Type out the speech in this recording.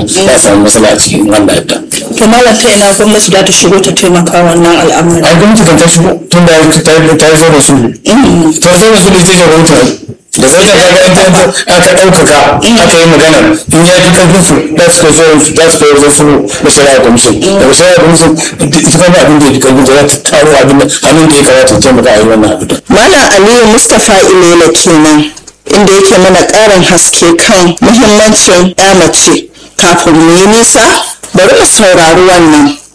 nan za a samu matsala a cikin wanda yadda. to malam ta ina gwamnati za ta shigo ta taimaka wannan al'amari ai gwamnati kan ta shigo tun da ta yi ta yi zo da su ta zo da su da ita jagoranci da zai da kaga ita aka ɗaukaka aka yi magana in ya fi karfin su za su kai zo za su kai zo su da shari'a commission daga shari'a commission ita kuma abin da ya fi karfin za ta taro abin da hannun da ya kamata ta taimaka a yi wannan abin. malam aliyu mustapha ilela kenan inda yake mana ƙarin haske kan muhimmancin ya mace kafin mu yi nisa bari mu saurari wannan